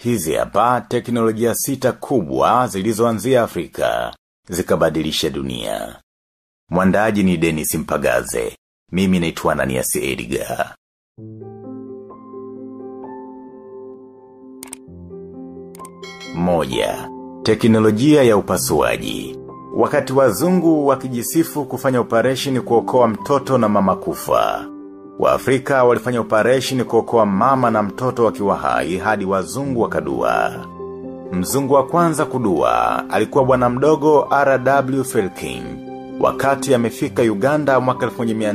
Hizi hapa teknolojia sita kubwa zilizoanzia Afrika. Zikabadilisha dunia. Mwandaji ni Dennis Mpagaze. Mimi naitwa Ananias Edgar. Moja. Teknolojia ya upasuaji. Wakati wazungu wakijisifu kufanya operation kuokoa mtoto na mama kufa. Waafrika walifanya operation kuokoa mama na mtoto wakiwa hai hadi wazungu wakadua. Mzungu wa kwanza kudua alikuwa bwana mdogo R.W. Felkin. Wakati amefika Uganda mwaka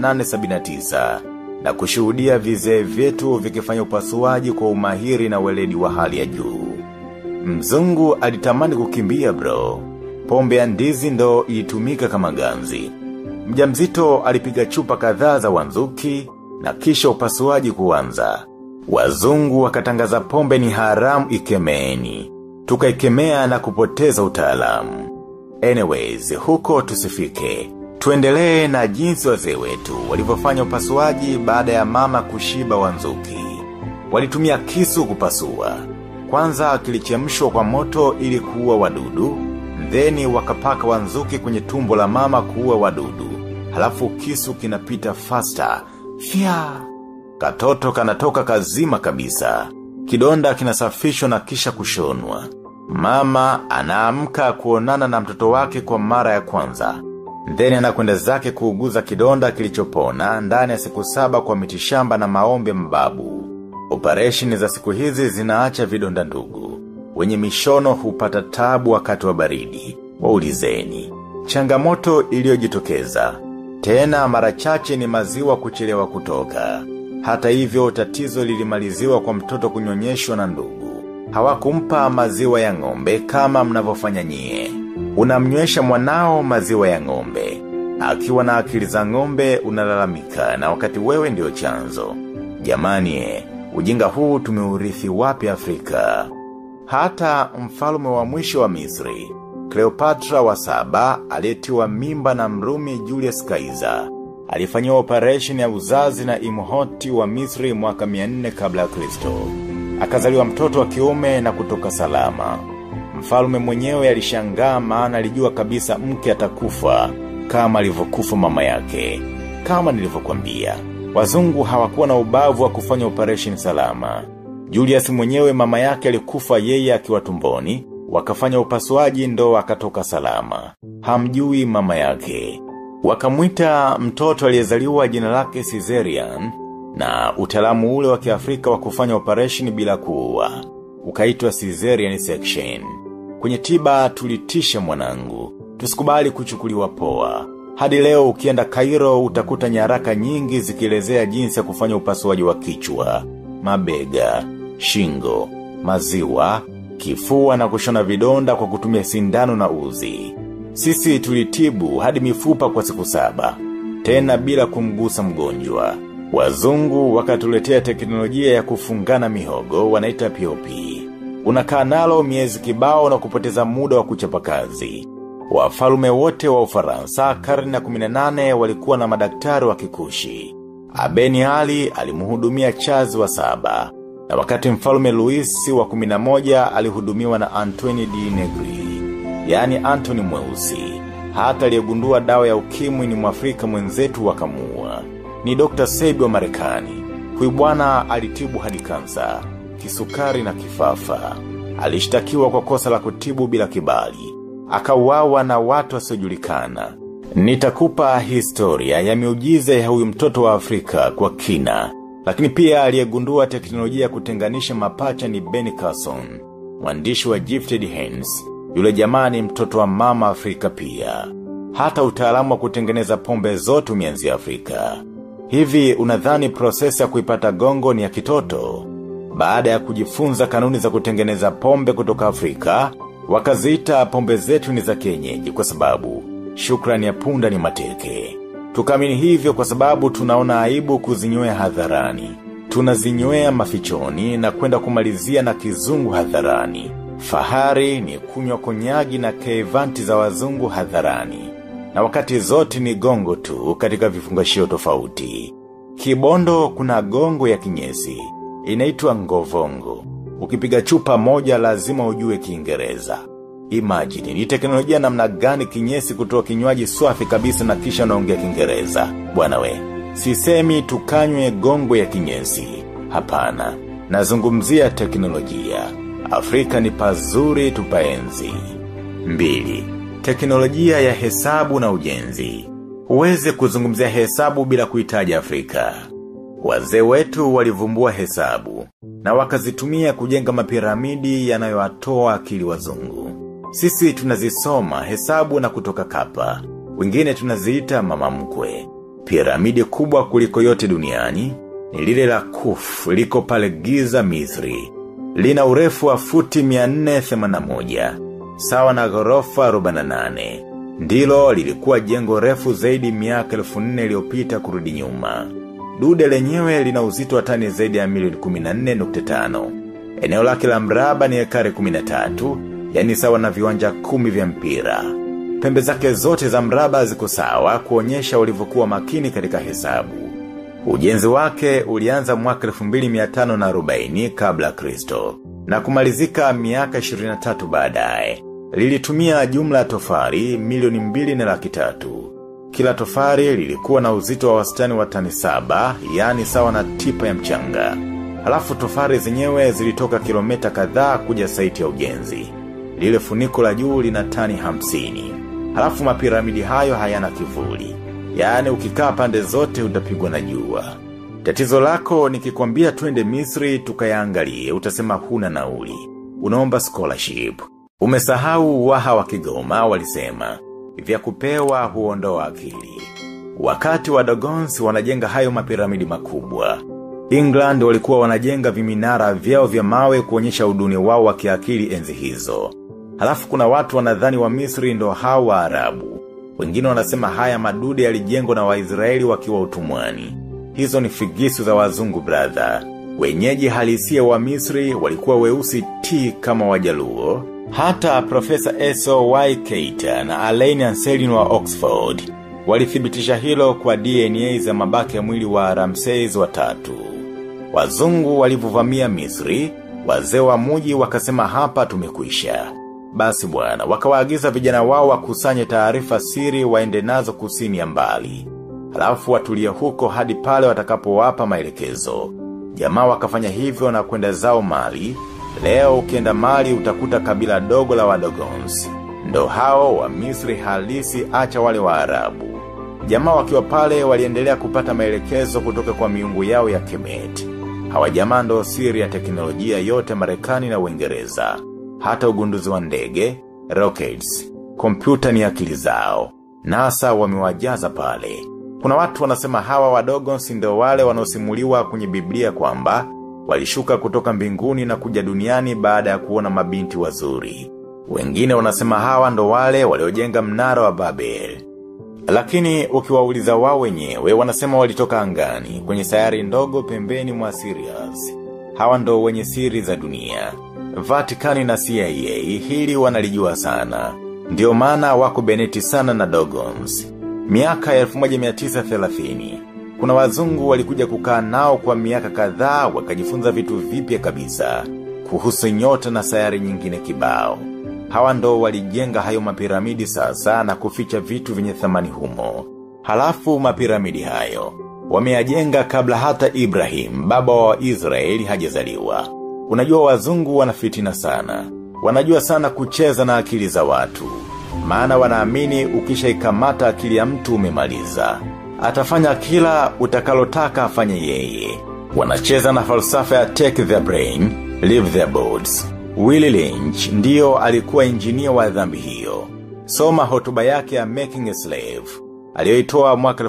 1879 na kushuhudia vizee vyetu vikifanya upasuaji kwa umahiri na weledi wa hali ya juu. Mzungu alitamani kukimbia bro. Pombe ya ndizi ndo ilitumika kama ganzi. Mjamzito alipiga chupa kadhaa za wanzuki na kisha upasuaji kuanza. Wazungu wakatangaza pombe ni haramu ikemeeni. Tukaikemea na kupoteza utaalamu. Anyways, huko tusifike. Tuendelee na jinsi wazee wetu walivyofanya upasuaji baada ya mama kushiba wanzuki. Walitumia kisu kupasua. Kwanza kilichemshwa kwa moto ili kuua wadudu, theni wakapaka wanzuki kwenye tumbo la mama kuua wadudu. Halafu kisu kinapita faster. Fia! Katoto kanatoka kazima kabisa. Kidonda kinasafishwa na kisha kushonwa. Mama anaamka kuonana na mtoto wake kwa mara ya kwanza. Then anakwenda zake kuuguza kidonda kilichopona ndani ya siku saba kwa mitishamba na maombe mbabu. Operation za siku hizi zinaacha vidonda ndugu. Wenye mishono hupata tabu wakati wa baridi. Waulizeni. Changamoto iliyojitokeza. Tena mara chache ni maziwa kuchelewa kutoka. Hata hivyo tatizo lilimaliziwa kwa mtoto kunyonyeshwa na ndugu. Hawakumpa maziwa ya ng'ombe kama mnavyofanya nyie. Unamnywesha mwanao maziwa ya ng'ombe. Akiwa na akili za ng'ombe unalalamika na wakati wewe ndio chanzo. Jamani eh, ujinga huu tumeurithi wapi Afrika? Hata mfalme wa mwisho wa Misri, Cleopatra wa saba aliyetiwa mimba na mrumi Julius Caesar. Alifanyiwa operation ya uzazi na imhoti wa Misri mwaka 400 kabla ya Kristo. Akazaliwa mtoto wa kiume na kutoka salama. Mfalme mwenyewe alishangaa maana alijua kabisa mke atakufa kama alivyokufa mama yake. Kama nilivyokuambia, wazungu hawakuwa na ubavu wa kufanya operation salama. Julius mwenyewe mama yake alikufa yeye akiwa tumboni, wakafanya upasuaji ndo akatoka salama. Hamjui mama yake. Wakamwita mtoto aliyezaliwa jina lake Caesarean na utaalamu ule wa Kiafrika wa kufanya operation bila kuua. Ukaitwa Caesarean section. Kwenye tiba tulitisha mwanangu. Tusikubali kuchukuliwa poa. Hadi leo ukienda Cairo utakuta nyaraka nyingi zikielezea jinsi ya kufanya upasuaji wa kichwa, mabega, shingo, maziwa, kifua na kushona vidonda kwa kutumia sindano na uzi. Sisi tulitibu hadi mifupa kwa siku saba, tena bila kumgusa mgonjwa. Wazungu wakatuletea teknolojia ya kufungana mihogo wanaita POP. Unakaa nalo miezi kibao na kupoteza muda wa kuchapa kazi. Wafalume wote wa ufaransa karne ya 18 walikuwa na madaktari wa kikushi. Abeni Ali alimuhudumia chazi wa saba. Na wakati mfalume Louis wa 11 alihudumiwa na Antoine D. Negri. Yani Anthony Mweusi. Hata aliyegundua dawa ya ukimwi ni mwafrika mwenzetu wakamua. Ni Dr. Sebi wa Marekani. Huyu bwana alitibu hadi kansa, kisukari na kifafa. Alishtakiwa kwa kosa la kutibu bila kibali. Akauawa na watu wasiojulikana. Nitakupa historia ya miujiza ya huyu mtoto wa Afrika kwa kina. Lakini pia aliyegundua teknolojia ya kutenganisha mapacha ni Ben Carson, mwandishi wa Gifted Hands. Yule jamani mtoto wa mama Afrika pia. Hata utaalamu wa kutengeneza pombe zote umeanzia Afrika. Hivi unadhani prosesi ya kuipata gongo ni ya kitoto? Baada ya kujifunza kanuni za kutengeneza pombe kutoka Afrika, wakaziita pombe zetu ni za kienyeji kwa sababu shukrani ya punda ni mateke. Tukamini hivyo kwa sababu tunaona aibu kuzinywea hadharani. Tunazinywea mafichoni na kwenda kumalizia na kizungu hadharani. Fahari ni kunywa konyagi na kevanti za wazungu hadharani. Na wakati zote ni gongo tu katika vifungashio tofauti. Kibondo kuna gongo ya kinyesi. Inaitwa ngovongo. Ukipiga chupa moja lazima ujue kiingereza. Imagine, ni teknolojia namna gani kinyesi kutoa kinywaji swafi kabisa na kisha naongea kiingereza. Bwana we, sisemi tukanywe gongwe ya kinyesi. Hapana, nazungumzia teknolojia. Afrika ni pazuri tupaenzi. Mbili, teknolojia ya hesabu na ujenzi. Huwezi kuzungumzia hesabu bila kuhitaji Afrika. Wazee wetu walivumbua hesabu na wakazitumia kujenga mapiramidi yanayowatoa akili wazungu. Sisi tunazisoma hesabu na kutoka kapa. Wengine tunaziita mama mkwe. Piramidi kubwa kuliko yote duniani ni lile la Kuf liko pale Giza Misri. Lina urefu wa futi 481 sawa na ghorofa 48. Ndilo lilikuwa jengo refu zaidi miaka 1400 iliyopita kurudi nyuma. Dude lenyewe lina uzito wa tani zaidi ya milioni 14.5. Eneo lake la mraba ni ekari 13, yani sawa na viwanja kumi vya mpira. Pembe zake zote za mraba ziko sawa kuonyesha walivyokuwa makini katika hesabu. Ujenzi wake ulianza mwaka 2540 kabla Kristo na kumalizika miaka 23 baadaye. Lilitumia jumla tofari milioni mbili na laki tatu. Kila tofari lilikuwa na uzito wa wastani wa tani saba, yani sawa na tipa ya mchanga. Halafu tofari zenyewe zilitoka kilomita kadhaa kuja saiti ya ujenzi. Lile funiko la juu lina tani hamsini. Halafu mapiramidi hayo hayana kivuli. Yaani ukikaa pande zote utapigwa na jua. Tatizo lako nikikwambia twende Misri tukayaangalie utasema huna nauli. Unaomba scholarship. Umesahau waha wa Kigoma walisema vya kupewa huondoa akili. Wakati wa Dogons wanajenga hayo mapiramidi makubwa. England walikuwa wanajenga viminara vyao vya mawe kuonyesha uduni wao wa kiakili enzi hizo. Halafu kuna watu wanadhani wa Misri ndo hao wa Arabu. Wengine wanasema haya madude yalijengwa na Waisraeli wakiwa utumwani. Hizo ni figisu za wazungu brother. Wenyeji halisia wa Misri walikuwa weusi ti kama wajaluo. Hata Profesa S.O.Y. Keita na Alain Anselin wa Oxford walithibitisha hilo kwa DNA za mabaki ya mwili wa Ramses wa tatu. Wazungu walivuvamia Misri, wazee wa muji wakasema hapa tumekwisha. Basi bwana, wakawaagiza vijana wao wakusanye taarifa siri waende nazo kusini ya mbali. Halafu watulie huko hadi pale watakapowapa maelekezo. Jamaa wakafanya hivyo na kwenda zao mali. Leo ukienda mali utakuta kabila dogo la wadogons. Ndo hao wa Misri halisi acha wale wa Arabu. Jamaa wakiwa pale waliendelea kupata maelekezo kutoka kwa miungu yao ya Kemet. Hawa jamaa ndo siri ya teknolojia yote Marekani na Uingereza. Hata ugunduzi wa ndege, rockets, kompyuta ni akili zao. NASA wamewajaza pale. Kuna watu wanasema hawa wadogo si ndio wale wanaosimuliwa kwenye Biblia kwamba walishuka kutoka mbinguni na kuja duniani baada ya kuona mabinti wazuri. Wengine wanasema hawa ndo wale waliojenga mnara wa Babel. Lakini ukiwauliza wao wenyewe wanasema walitoka angani kwenye sayari ndogo pembeni mwa Sirius. Hawa ndo wenye siri za dunia. Vatikani na CIA hili wanalijua sana. Ndio maana wako beneti sana na Dogons. Miaka ya 1930 kuna wazungu walikuja kukaa nao kwa miaka kadhaa wakajifunza vitu vipya kabisa kuhusu nyota na sayari nyingine kibao. Hawa ndo walijenga hayo mapiramidi sasa na kuficha vitu vyenye thamani humo. Halafu mapiramidi hayo wameyajenga kabla hata Ibrahim, baba wa Israeli hajazaliwa. Unajua wazungu wanafitina sana. Wanajua sana kucheza na akili za watu. Maana wanaamini ukisha ikamata akili ya mtu umemaliza. Atafanya kila utakalotaka afanye yeye. Wanacheza na falsafa ya take their brain, leave their boards. Willie Lynch ndiyo alikuwa injinia wa dhambi hiyo. Soma hotuba yake ya Making a Slave. Aliyoitoa mwaka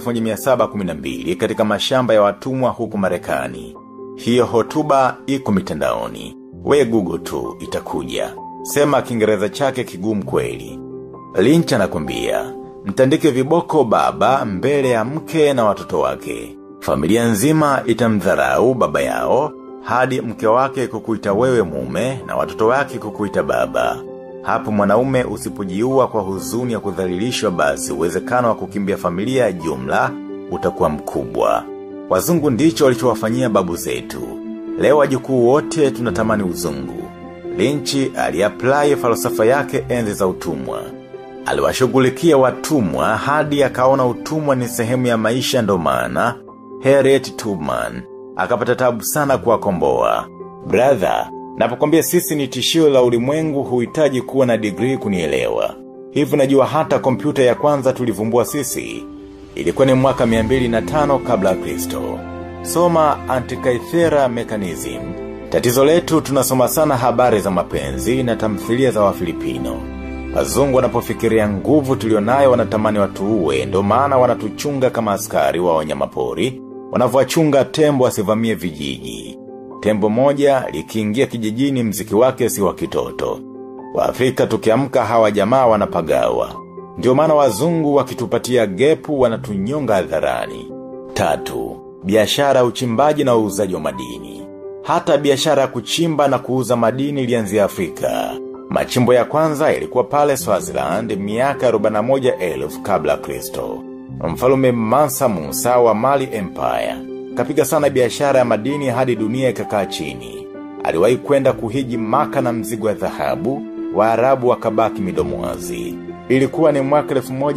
1712 katika mashamba ya watumwa huku Marekani. Hiyo hotuba iko mitandaoni. We Google tu itakuja. Sema Kiingereza chake kigumu kweli. Lynch anakwambia, mtandike viboko baba mbele ya mke na watoto wake. Familia nzima itamdharau baba yao, hadi mke wake kukuita wewe mume na watoto wake kukuita baba. Hapo mwanaume usipojiua kwa huzuni ya kudhalilishwa basi uwezekano wa kukimbia familia ya jumla utakuwa mkubwa. Wazungu ndicho walichowafanyia babu zetu. Leo wajukuu wote tunatamani uzungu. Lynchi aliapply falsafa yake enzi za utumwa. Aliwashughulikia watumwa hadi akaona utumwa ni sehemu ya maisha ndo maana Harriet Tubman akapata tabu sana kuwakomboa. Brother, napokwambia sisi ni tishio la ulimwengu huhitaji kuwa na degree kunielewa. Hivi najua hata kompyuta ya kwanza tulivumbua sisi. Ilikuwa ni mwaka 205 kabla Kristo. Soma Antikythera Mechanism. Tatizo letu tunasoma sana habari za mapenzi na tamthilia za wafilipino. Wazungu wanapofikiria nguvu tulionayo wanatamani watuue ndo maana wanatuchunga kama askari wa wanyamapori, wanavyochunga tembo asivamie vijiji. Tembo moja likiingia kijijini mziki wake si wa kitoto. Waafrika tukiamka hawa jamaa wanapagawa. Ndio maana wazungu wakitupatia gepu wanatunyonga hadharani. Tatu, biashara uchimbaji na uuzaji wa madini. Hata biashara ya kuchimba na kuuza madini ilianzia Afrika. Machimbo ya kwanza ilikuwa pale Swaziland miaka 41,000 kabla Kristo. Mfalume Mansa Musa wa Mali Empire. Kapiga sana biashara ya madini hadi dunia ikakaa chini. Aliwahi kwenda kuhiji maka na mzigo wa dhahabu, Waarabu wakabaki midomo wazi. Ilikuwa ni mwaka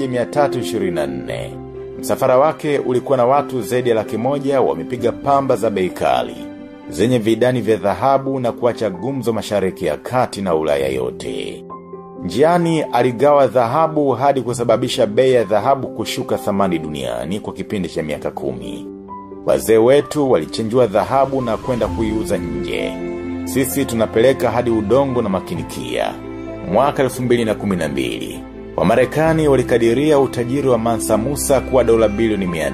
1324. Msafara wake ulikuwa na watu zaidi ya laki moja wamepiga pamba za bei kali zenye vidani vya dhahabu na kuacha gumzo mashariki ya kati na ulaya yote. Njiani aligawa dhahabu hadi kusababisha bei ya dhahabu kushuka thamani duniani kwa kipindi cha miaka kumi. Wazee wetu walichenjua dhahabu na kwenda kuiuza nje. Sisi tunapeleka hadi udongo na makinikia. Mwaka 2012. Wamarekani walikadiria utajiri wa Mansa Musa kuwa dola bilioni 400.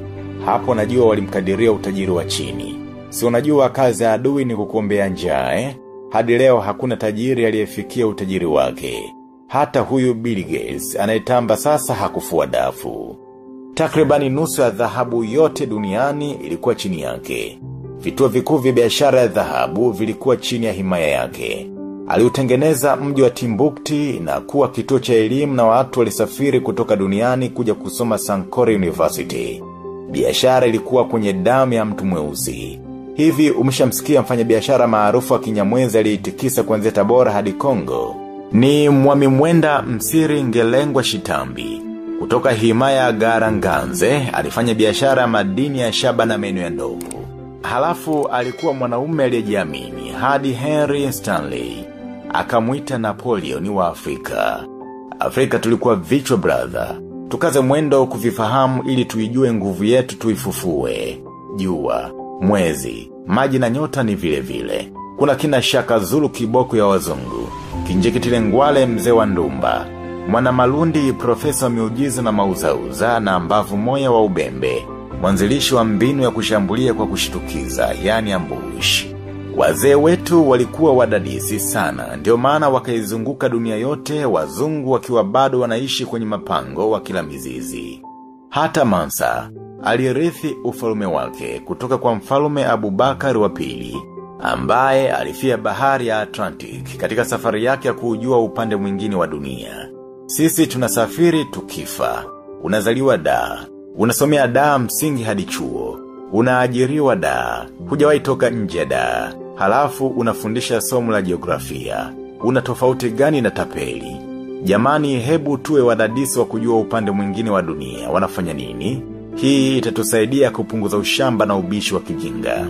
Hapo najua walimkadiria utajiri wa chini. Si unajua kazi ya adui ni kukuombea njaa eh? Hadi leo hakuna tajiri aliyefikia utajiri wake. Hata huyu Bill Gates anayetamba sasa hakufua dafu. Takribani nusu ya dhahabu yote duniani ilikuwa chini yake. Vituo vikuu vya biashara ya dhahabu vilikuwa chini ya himaya yake. Aliutengeneza mji wa Timbukti na kuwa kituo cha elimu na watu walisafiri kutoka duniani kuja kusoma Sankore University. Biashara ilikuwa kwenye damu ya mtu mweusi. Hivi umeshamsikia mfanya biashara maarufu wa Kinyamwezi aliyeitikisa kuanzia Tabora hadi Kongo. Ni mwami mwenda msiri ngelengwa shitambi. Kutoka himaya Garanganze alifanya biashara ya madini ya shaba na meno ya ndovu. Halafu alikuwa mwanaume aliyejiamini hadi Henry Stanley. Akamuita Napoleon wa Afrika. Afrika tulikuwa vichwa brother. Tukaze mwendo kuvifahamu ili tuijue nguvu yetu tuifufue. Jua, mwezi, maji na nyota ni vile vile. Kuna kina shaka zulu kiboko ya wazungu. Kinjekitile ngwale mzee wa ndumba. Mwana malundi profesa miujiza na mauzauza na mbavu moya wa ubembe. Mwanzilishi wa mbinu ya kushambulia kwa kushitukiza, yani ambush. Wazee wetu walikuwa wadadisi sana, ndio maana wakaizunguka dunia yote wazungu wakiwa bado wanaishi kwenye mapango wa kila mizizi. Hata Mansa, alirithi ufalume wake kutoka kwa mfalume Abubakar wa pili, ambaye alifia bahari ya Atlantic katika safari yake ya kuujua upande mwingine wa dunia. Sisi tunasafiri tukifa, unazaliwa daa, unasomea daa msingi hadi chuo, unaajiriwa daa, hujawahi toka nje ya daa, halafu unafundisha somo la jiografia. Una tofauti gani na tapeli? Jamani hebu tuwe wadadisi wa kujua upande mwingine wa dunia, wanafanya nini? Hii itatusaidia kupunguza ushamba na ubishi wa kijinga.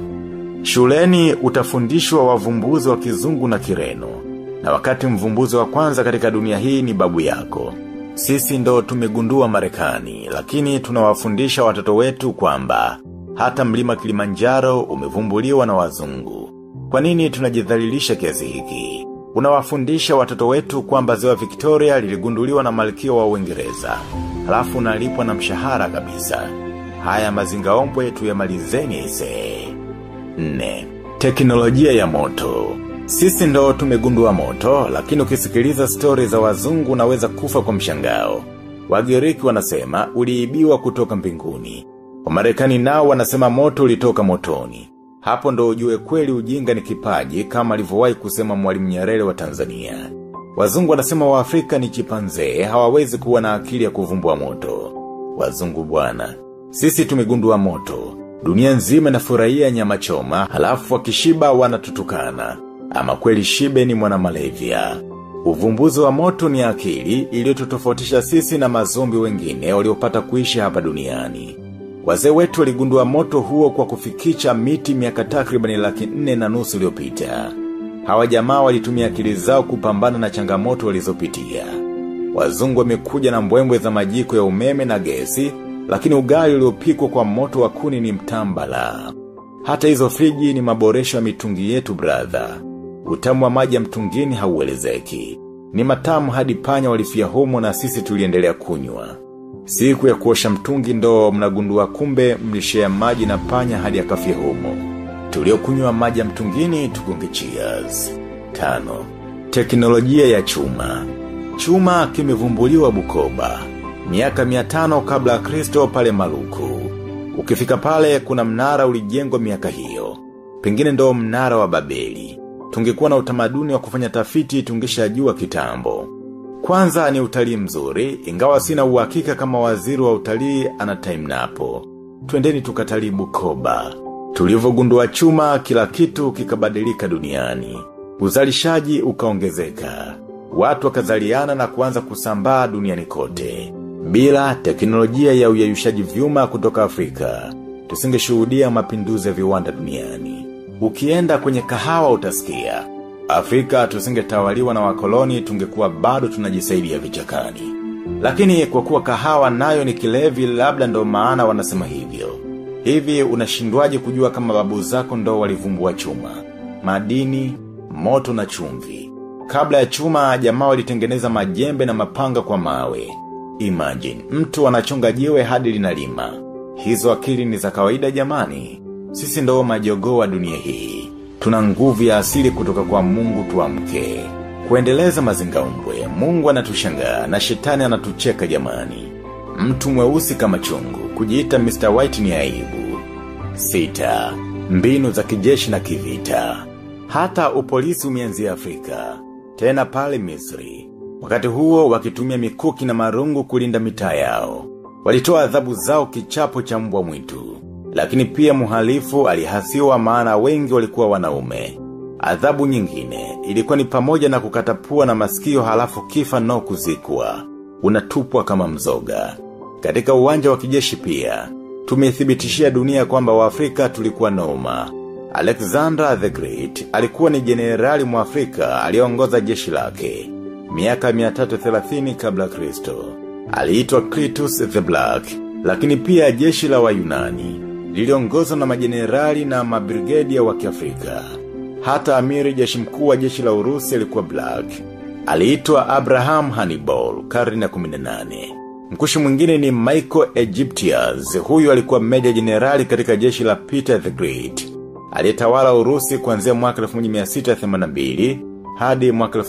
Shuleni utafundishwa wavumbuzi wa kizungu na kireno. Na wakati mvumbuzi wa kwanza katika dunia hii ni babu yako. Sisi ndo tumegundua marekani, lakini tunawafundisha watoto wetu kwamba hata mlima Kilimanjaro umevumbuliwa na wazungu. Kwa nini tunajidhalilisha kiasi hiki? Unawafundisha watoto wetu kwamba ziwa Victoria liligunduliwa na malkia wa Uingereza. Halafu unalipwa na mshahara kabisa. Haya mazingaombwe tuyamalizeni ise. 4. Teknolojia ya moto. Sisi ndo tumegundua moto, lakini ukisikiliza stori za wazungu unaweza kufa kwa mshangao. Wagiriki wanasema uliibiwa kutoka mbinguni. Wamarekani nao wanasema moto ulitoka motoni. Hapo ndo ujue kweli ujinga ni kipaji kama alivyowahi kusema mwalimu Nyerere wa Tanzania. Wazungu wanasema wa Afrika ni chipanzee, hawawezi kuwa na akili ya kuvumbua moto. Wazungu bwana, sisi tumegundua moto. Dunia nzima inafurahia nyama choma, halafu wakishiba wanatutukana. Ama kweli shibe ni mwana malevya. Uvumbuzi wa moto ni akili iliyotutofautisha sisi na mazombi wengine waliopata kuishi hapa duniani. Wazee wetu waligundua moto huo kwa kufikicha miti miaka takribani laki nne na nusu iliyopita. Hawa jamaa walitumia akili zao kupambana na changamoto walizopitia. Wazungu wamekuja na mbwembwe za majiko ya umeme na gesi, lakini ugali uliopikwa kwa moto wa kuni ni mtambala. Hata hizo friji ni maboresho ya mitungi yetu brother. Utamu wa maji ya mtungini hauelezeki. Ni matamu hadi panya walifia humo na sisi tuliendelea kunywa. Siku ya kuosha mtungi ndo mnagundua kumbe mlishea maji na panya hadi akafia humo. Tuliokunywa maji ya mtungini tukunge cheers. Tano. Teknolojia ya chuma. Chuma kimevumbuliwa Bukoba. Miaka miatano kabla ya Kristo pale Maluku. Ukifika pale kuna mnara ulijengwa miaka hiyo. Pengine ndo mnara wa Babeli. Tungekuwa na utamaduni wa kufanya tafiti tungeshajua kitambo. Kwanza ni utalii mzuri, ingawa sina uhakika kama waziri wa utalii ana time napo. Twendeni tukatalii Bukoba. Tulivyogundua chuma kila kitu kikabadilika duniani. Uzalishaji ukaongezeka. Watu wakazaliana na kuanza kusambaa duniani kote. Bila teknolojia ya uyayushaji vyuma kutoka Afrika, tusingeshuhudia mapinduzi ya viwanda duniani. Ukienda kwenye kahawa utasikia. Afrika tusingetawaliwa na wakoloni tungekuwa bado tunajisaidia vichakani. Lakini kwa kuwa kahawa nayo ni kilevi labda ndo maana wanasema hivyo. Hivi unashindwaje kujua kama babu zako ndo walivumbua chuma, madini, moto na chumvi. Kabla ya chuma jamaa walitengeneza majembe na mapanga kwa mawe. Imagine, mtu anachonga jiwe hadi linalima. Hizo akili ni za kawaida jamani. Sisi ndo majogoo wa dunia hii. Tuna nguvu ya asili kutoka kwa mungu tuamke. Kuendeleza mazingaumbwe, mungu anatushangaa na shetani anatucheka jamani. Mtu mweusi kama chungu, kujiita Mr. White ni aibu. Sita, mbinu za kijeshi na kivita. Hata upolisi umeanzia Afrika, tena pale Misri. Wakati huo wakitumia mikuki na marungu kulinda mitaa yao. Walitoa adhabu zao kichapo cha mbwa mwitu. Lakini pia muhalifu alihasiwa maana wengi walikuwa wanaume. Adhabu nyingine ilikuwa ni pamoja na kukatapua na masikio halafu kifa no kuzikwa. Unatupwa kama mzoga. Katika uwanja wa kijeshi pia, tumethibitishia dunia kwamba waafrika tulikuwa noma. Alexander the Great alikuwa ni jenerali mwafrika aliongoza jeshi lake. Miaka 330 kabla Kristo. Aliitwa Clitus the Black, lakini pia jeshi la wayunani liliongozwa na majenerali na mabrigedia wa kiafrika. Hata amiri jeshi mkuu wa jeshi la Urusi alikuwa Black. Aliitwa Abraham Hannibal, karne ya 18. Mkushi mwingine ni Michael Egyptians, huyu alikuwa meja jenerali katika jeshi la Peter the Great. Aliyetawala Urusi kuanzia mwaka 1682 hadi mwaka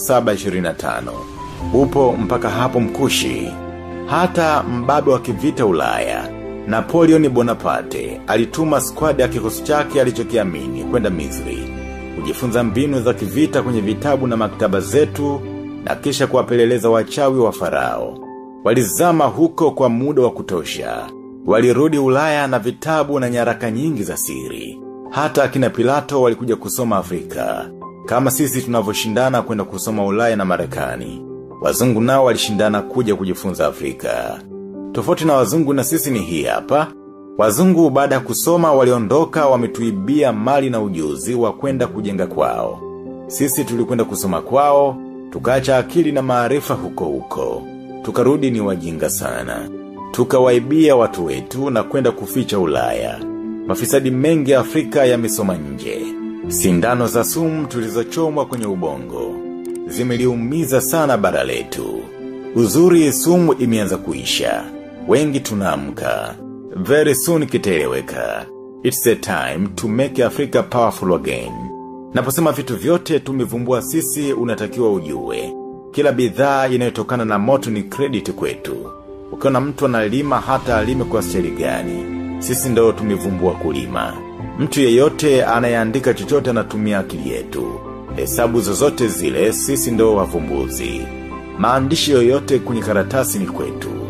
1725. Upo mpaka hapo mkushi. Hata mbabe wa kivita Ulaya, Napoleon Bonaparte alituma squad ya kikosi chake alichokiamini kwenda Misri. Kujifunza mbinu za kivita kwenye vitabu na maktaba zetu na kisha kuwapeleleza wachawi wa farao. Walizama huko kwa muda wa kutosha. Walirudi Ulaya na vitabu na nyaraka nyingi za siri. Hata akina Pilato walikuja kusoma Afrika. Kama sisi tunavyoshindana kwenda kusoma Ulaya na Marekani. Wazungu nao walishindana kuja kujifunza Afrika. Tofauti na wazungu na sisi ni hii hapa. Wazungu baada ya kusoma waliondoka wametuibia mali na ujuzi wa kwenda kujenga kwao. Sisi tulikwenda kusoma kwao, tukaacha akili na maarifa huko huko. Tukarudi ni wajinga sana. Tukawaibia watu wetu na kwenda kuficha Ulaya. Mafisadi mengi Afrika yamesoma nje. Sindano za sumu tulizochomwa kwenye ubongo. Zimeliumiza sana bara letu. Uzuri sumu imeanza kuisha. Wengi tunaamka. Very soon kitaeleweka. It's a time to make Africa powerful again. Naposema vitu vyote tumevumbua sisi unatakiwa ujue. Kila bidhaa inayotokana na moto ni credit kwetu. Ukiona mtu analima hata alime kwa stili gani. Sisi ndo tumevumbua kulima. Mtu yeyote anayeandika chochote anatumia akili yetu. Hesabu zozote zile sisi ndo wavumbuzi. Maandishi yoyote kwenye karatasi ni kwetu.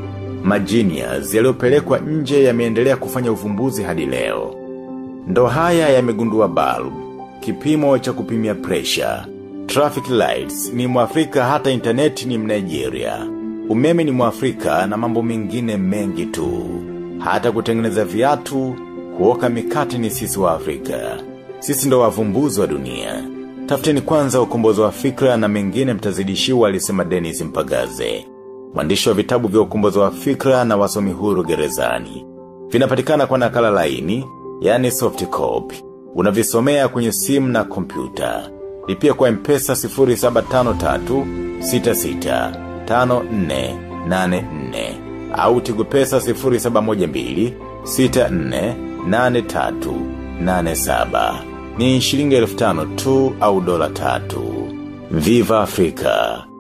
Magenius yaliyopelekwa nje yameendelea kufanya uvumbuzi hadi leo. Ndo haya yamegundua bulb, kipimo cha kupimia pressure. Traffic lights ni mwafrika hata internet ni mnigeria. Umeme ni mwafrika na mambo mengine mengi tu. Hata kutengeneza viatu, kuoka mikate ni sisi wa Afrika. Sisi ndo wavumbuzi wa dunia. Tafuteni kwanza ukombozi wa fikra na mengine mtazidishiwa alisema Dennis Mpagaze. Mwandishi wa vitabu vya ukombozi wa fikra na wasomi huru gerezani. Vinapatikana kwa nakala laini, yani soft copy. Unavisomea kwenye simu na kompyuta. Lipia kwa mpesa 0753 66 5484 au tigo pesa 0712 64 83 87 ni shilingi elfu tano tu au dola tatu. Viva Afrika!